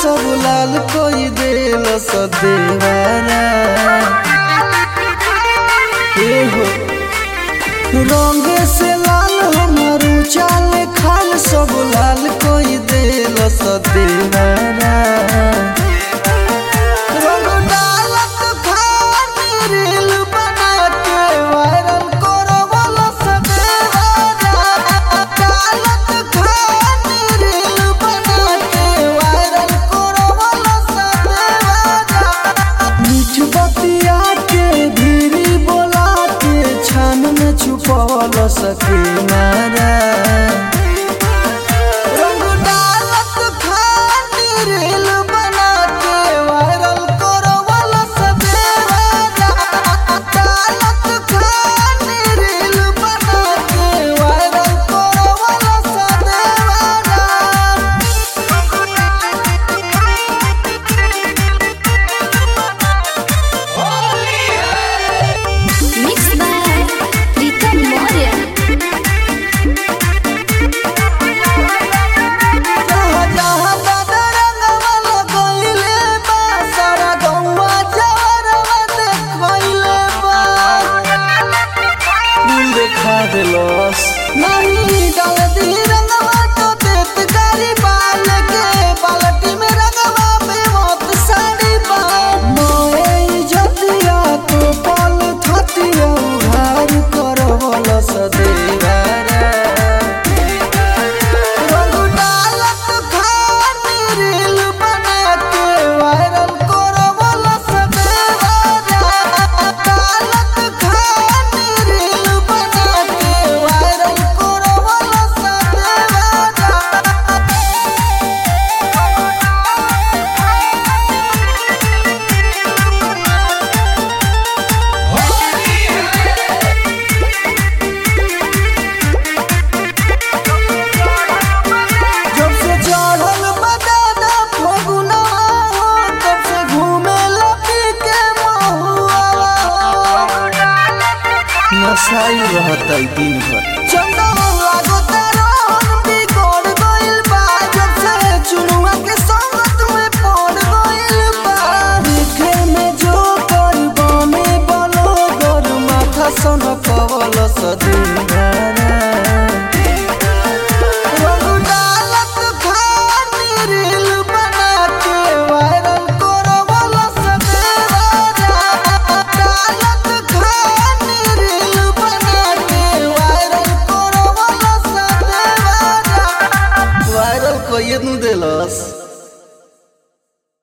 सब लाल कोई देल सदेवारा ए हो रंगे से लाल हमारू चाल खाल सब लाल कोई देल सदेवारा रंग डालत खानी रील बना के वायरल करो वाला सदेवारा डालत खानी रील बना के वायरल करो वाला सदेवारा मीठ बतिया के धीरी बोला के छान में छुपल सके मारा रंग डालत खानी रील बना के वायरल करो वाला सदेवारा डालत खानी रील बना के वायरल करो वाला सदेवारा Mixed by Pritam Maurya. जहाँ जहाँ दादा रंगवा लगइले बा, सारा गौवा जवरवा देखइले बा। फूल देखा देलस। नहीं डाल दी रंगवा तो देत गारी बाल के, बाल्टी में रंगवा में मौत साड़ी बा। मोए इज्जतिया तो पल थतिया उघार करवल सदेवारा रंग डालत खानी रील बना के वायरल करो वाला सदेवारा डालत खानी रील बना के वायरल करो वाला सदेवारा जब से चढ़ल बदादा फगुना हो तब से घूमे लपी के महुआ हो नशाई रहता दिन भर